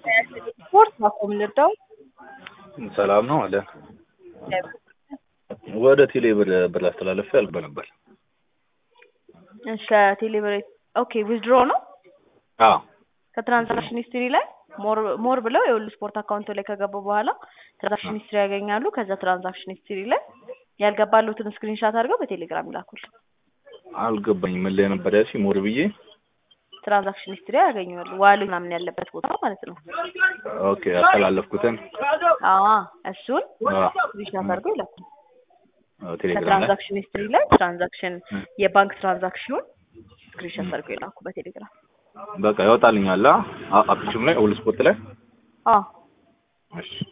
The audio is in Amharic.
ስፖርት ማቆም ልርዳው ሰላም ነው አለ ወደ ቴሌ ብር ብር አስተላለፍ ያልኩ ነበር። እሺ ቴሌብር ኦኬ ዊዝድሮ ነው አዎ ከትራንዛክሽን ሂስትሪ ላይ ሞር ሞር ብለው የሁሉ ስፖርት አካውንት ላይ ከገቡ በኋላ ትራንዛክሽን ሂስትሪ ያገኛሉ። ከዛ ትራንዛክሽን ሂስትሪ ላይ ያልገባሉትን ስክሪንሻት አድርገው በቴሌግራም ይላኩል። አልገባኝ ምን ላይ ነበር ያልሽ? ሞር ብዬ ትራንዛክሽን ሂስትሪ ያገኛሉ። ዋሉ ምናምን ያለበት ቦታ ማለት ነው። ኦኬ ያስተላለፍኩትን አዎ እሱን አዎ፣ ስክሪንሻት አድርገው ይላኩል። አዎ፣ ቴሌግራም ላይ ከትራንዛክሽን ሂስትሪ ላይ ትራንዛክሽን የባንክ ትራንዛክሽኑን ስክሪንሻት አድርገው ይላኩ በቴሌግራም። በቃ ያወጣልኛል። አፕሊኬሽኑ ላይ ሁሉ ስፖርት ላይ አዎ እሺ